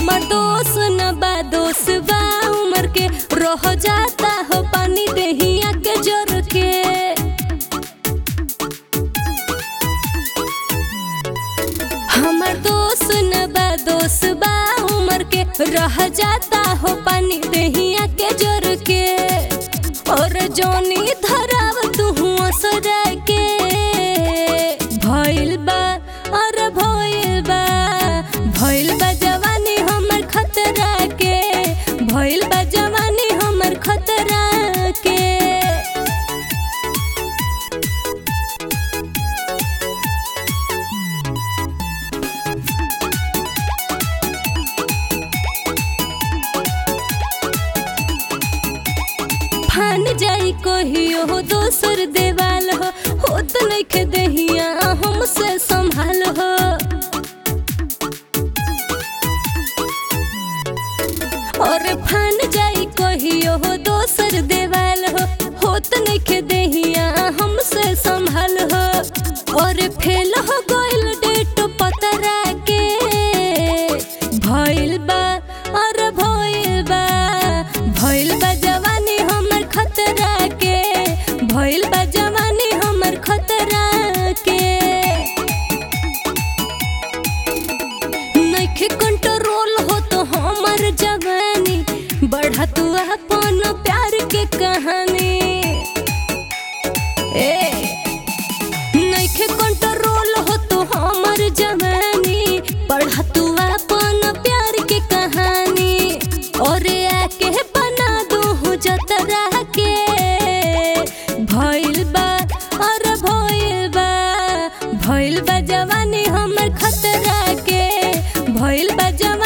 हमर दोस्त न बा दोस्त बा उमर के रह जाता हो पानी देहिया के जोर के हमर दोस्त न बा दोस्त बा उमर के रह जाता हो पानी देहिया के जोर के और जोनी धराव तू असरा के भइल बा और भइल बा भइल बा जवानी हमर खतरा के भइल बा जवानी हमर खतरा के फान जाई कहियो हो दोसर देवाल हो हो तो नइखे देहिया हमसे संभाल हो और फान जाई कहियो हो दोसर देवाल हो हो तो नइखे देहिया हमसे संभाल हो और फेल हो गइल डेट पतरा के भइल बा और भइल बा भइल बा जवानी हमर खतरा के भइल बा जवानी हमर खतरा के नइखे कंट्रोल हो तो हमर जवानी बढ़ा तू अपन प्यार के कहानी ए नइखे कंट्रोल हो तो हमर जवानी बढ़ा तू अपन प्यार के कहानी और आके बना दू जतरा के भइल बा और भइल बा भइल बा जवानी हमर खतरा के भइल बा जवानी